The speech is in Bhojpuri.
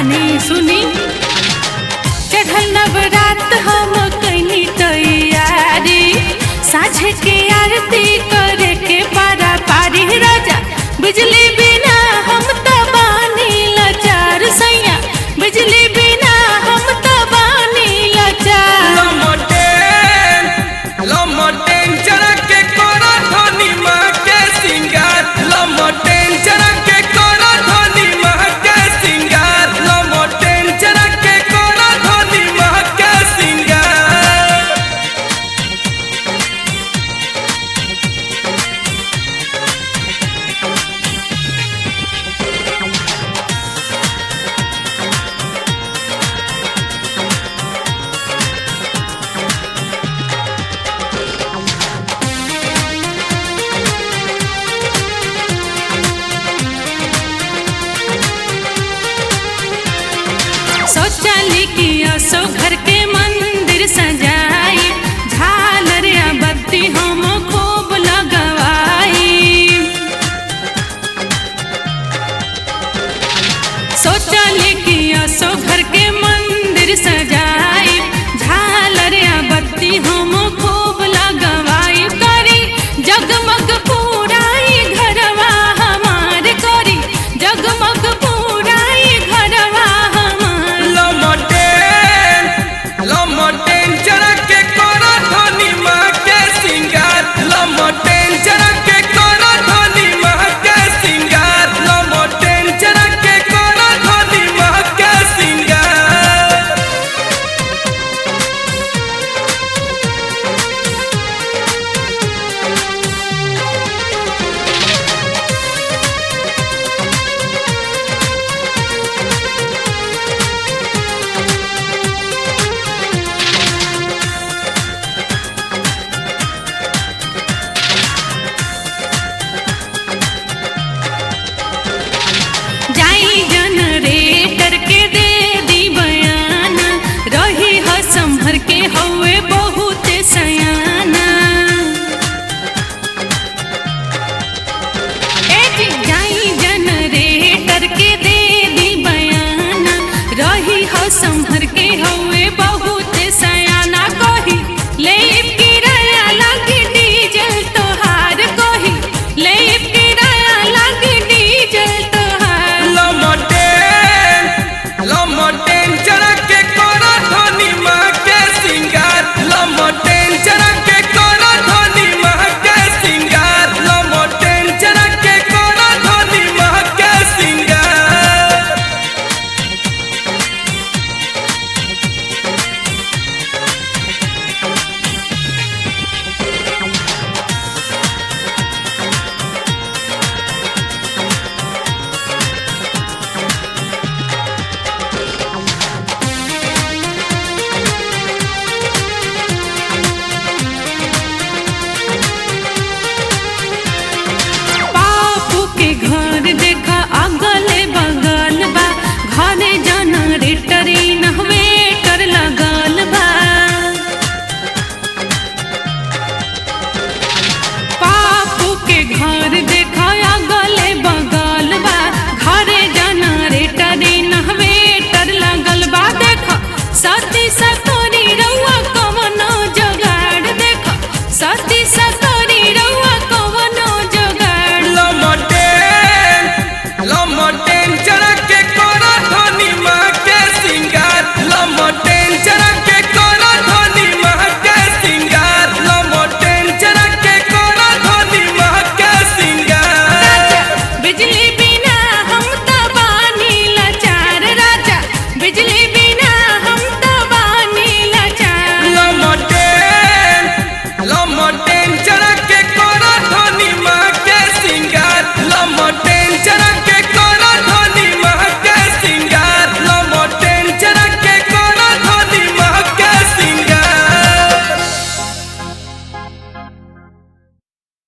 तनी सुनी चढ़ल नवरात हम कैनी तैयारी साझे के आरती करे के पारा पारी राजा बिजली बिना हम त बानी लाचार सैया बिजली बिना हम त बानी लाचार लमटेन लमटेन चरा के कोरा धनी माँ के सिंगार लमटेन चरा के कोरा धनी माँ के सिंगार लमटेन चरा के कोरा धनी माँ के सिंगार शौचालय की असो घर के मंदिर सजाई झालर या बत्ती हम खूब लगवाई शौचालय की असो घर के मंदिर सजाई झालर या बत्ती हम खूब लगवाई करी जगमग पूराई घरवा हमार करी जगमग पूराई घरवा हमार लमटेन लमटेन चरा के कोरा धनी माँ के सिंगार लमटेन चरा के कोरा धनी माँ के सिंगार लमटेन चरा के कोरा धनी माँ के सिंगार जाई जनरेटर के दे दी बयान रही ह संभर के हवे बहुत सयाना ए जी जाई जनरेटर के दे दी बयान रही ह संभर